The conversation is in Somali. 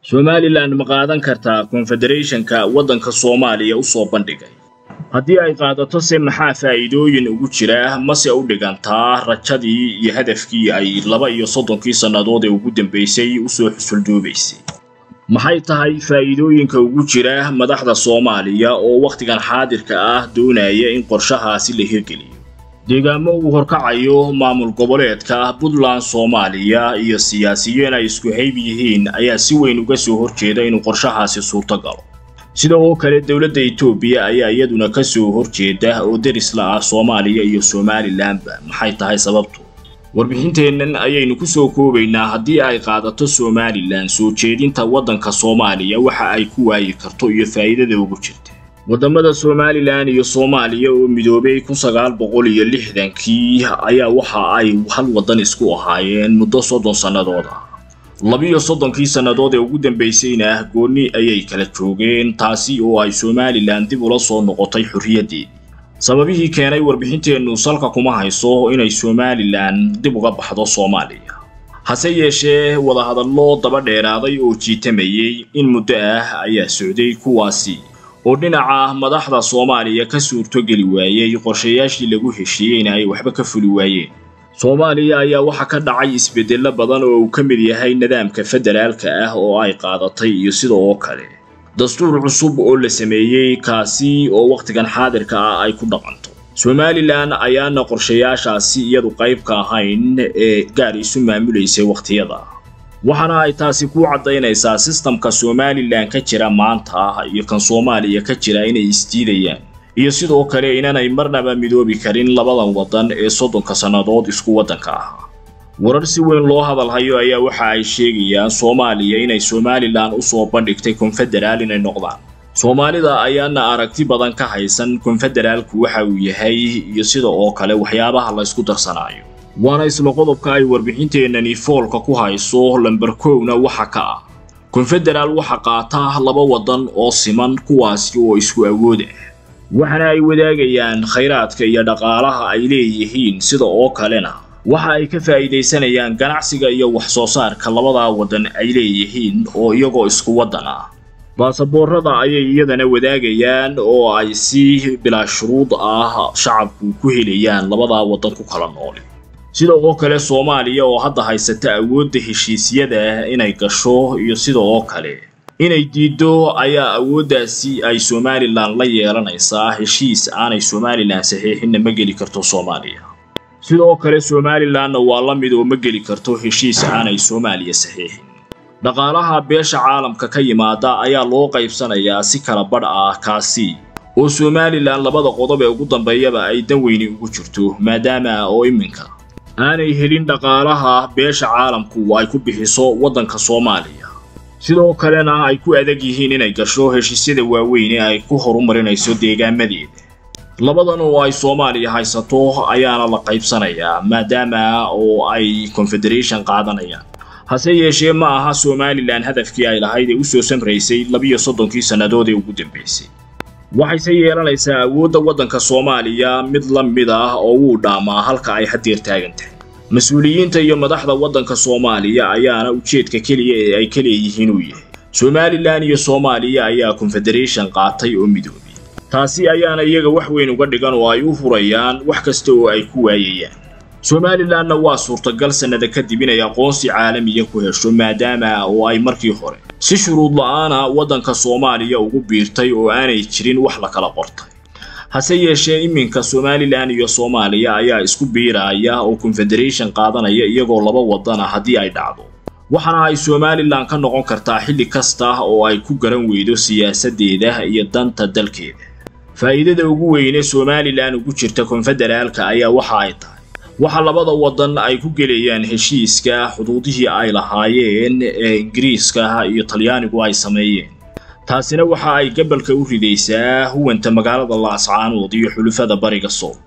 somalilan ma qaadan kartaa konfederationka waddanka soomaaliya u soo bandhigay haddii ay qaadato se maxaa faa'iidooyin ugu jira mase u dhigantaa rajadii iyo hadafkii ay laba iyo soddonkii sannadood ee ugu dambaysay usoo xusuldoobaysay maxay tahay faa'iidooyinka ugu jira madaxda soomaaliya oo wakhtigan xaadirka ah doonaya in qorshahaasi la hirgeliyo deegaamo uu horkacayo maamul goboleedka puntland soomaaliya iyo siyaasiyiin ay isku hayb yihiin ayaa si weyn uga soo horjeeda inuu qorshahaasi suurto galo sida oo kale dowladda etoobiya ayaa iyaduna ka soo horjeeda oo derisla ah soomaaliya iyo somalilanba maxay tahay sababtu warbixinteennan ayaynu ku soo koobaynaa haddii ay qaadato somalilan soo jeedinta waddanka soomaaliya waxa ay ku waayi karto iyo faa'iidada ugu jirta waddamada somalilan iyo soomaaliya oo midoobay kun sagaal boqol iyo lixdankii ayaa waxa ay hal waddan isku ahaayeen muddo soddon sannadood ah labiyo soddonkii sannadood ee ugu dambaysayna goonni ayay kala joogeen taasi oo ay somalilan dib ula soo noqotay xorriyaddeedii sababihii keenay warbixinteennu salka kuma hayso inay somalilan dib uga baxdo soomaaliya hase yeeshee wadahadallo daba dheeraaday oo jiitamayey in muddo ah ayaa socday kuwaasi oo dhinaca madaxda soomaaliya ka suurtogeli waayey qorshayaashii lagu heshiiyeyna ay waxba ka fuli waayeen soomaaliya ayaa waxaa ka dhacay isbeddello badan oo uu ka mid yahay nidaamka federaalka ah oo ay qaadatay iyo sida oo kale dastuur cusub oo la sameeyey kaasi oo wakhtigan xaadirka ah ay ku dhaqanto somalilan ayaana qorshayaashaasi iyadu qayb ka ahayn ee gaar isu maamulaysay wakhtiyada waxaana ay taasi ku caddaynaysaa sistamka somalilan ka jira maanta iyo kan soomaaliya ka jira inay isdiidayaan iyo sidoo kale inanay marnaba midoobi karin labadan waddan ee soddonka sannadood isku waddanka ahaa warar si weyn loo hadalhayo ayaa waxa ay sheegayaan soomaaliya inay somalilan u soo bandhigtay konfederaal inay noqdaan soomaalida ayaana aragti badan ka haysan konfederaalku waxa uu yahay iyo sida oo kale waxyaabaha la ysku darsanaayo waana isla qodobka ay warbixinteennani foolka ku hayso lamber kowna waxa ka ah konfederaal waxa qaata laba waddan oo siman kuwaasi oo isku awood ah waxaana ay wadaagayaan khayraadka iyo dhaqaalaha ay leeyihiin sida oo kalena waxa ay ka faa'iidaysanayaan ganacsiga iyo wax soo saarka labadaa waddan ay leeyihiin oo iyagoo isku waddan ah baasaboorrada ayay iyadana wadaagayaan oo ay si bilaa shuruud ah shacabku ku helayaan labadaa waddan ku kala nool sida oo kale soomaaliya oo hadda haysata awoodda heshiisyada inay gasho iyo sida oo kale inay diiddo ayaa awooddaasi ay somalilan la yeelanaysaa heshiis aanay somalilan saxiixinna ma geli karto soomaaliya sidoo kale somalilanna waa la mid oo ma geli karto heshiis aanay soomaaliya saxiixin dhaqaalaha beesha caalamka ka yimaada ayaa loo qaybsanayaa si kala badh ah kaasi oo somalilan labada qodob ee ugu dambeeyaba ay dan weyni ugu jirto maadaama oo iminka aanay helin dhaqaalaha beesha caalamku ay ku bixiso waddanka soomaaliya sidoo kalena ay ku adag yihiin inay gasho heshiisyada waaweyn ee ay ku horumarinayso deegaamadeeda labadan oo ay soomaaliya haysato ayaana la qaybsanayaa maadaama oo ay confederation qaadanayaan hase yeeshee ma aha somalilan hadafkii ay lahayd ee u soo samraysay labiyo soddonkii sannadood ee ugu dambaysay waxayse yeelanaysaa awoodda waddanka soomaaliya mid la mid ah oo wuu dhaamaa halka ay haddeer taagan tahay mas-uuliyiinta iyo madaxda waddanka soomaaliya ayaana ujeedka keliya ee ay ka leeyihiin uu yahay somalilan iyo soomaaliya ayaa confederation qaatay oo midoobay taasi ayaana iyaga wax weyn uga dhigan oo ay u furayaan wax kasta oo ay ku waayayaan somalilanna waa suurtagal sannada kadib inay aqoonsi caalamiya ku hesho maadaama oo ay markii hore si shuruud la-aana waddanka soomaaliya ugu biirtay oo aanay jirin wax la kala qortay hase yeeshee iminka somalilan iyo soomaaliya ayaa isku biiraya oo confederation qaadanaya iyagoo laba waddan ah haddii ay dhacdo waxaana ay somalilan ka noqon kartaa xilli kasta oo ay ku garan weydo siyaasaddeeda iyo danta dalkeeda faa'iidada ugu weyne somalilan ugu jirta konfederaalka ayaa waxa ay tahay waxa labada waddan ay ku gelayaan heshiiska xuduudihii ay lahaayeen ee ingiriiska iyo talyaanigu ay sameeyeen taasina waxa ay gabalka u ridaysaa huwanta magaalada laascaanood iyo xulufada bariga sool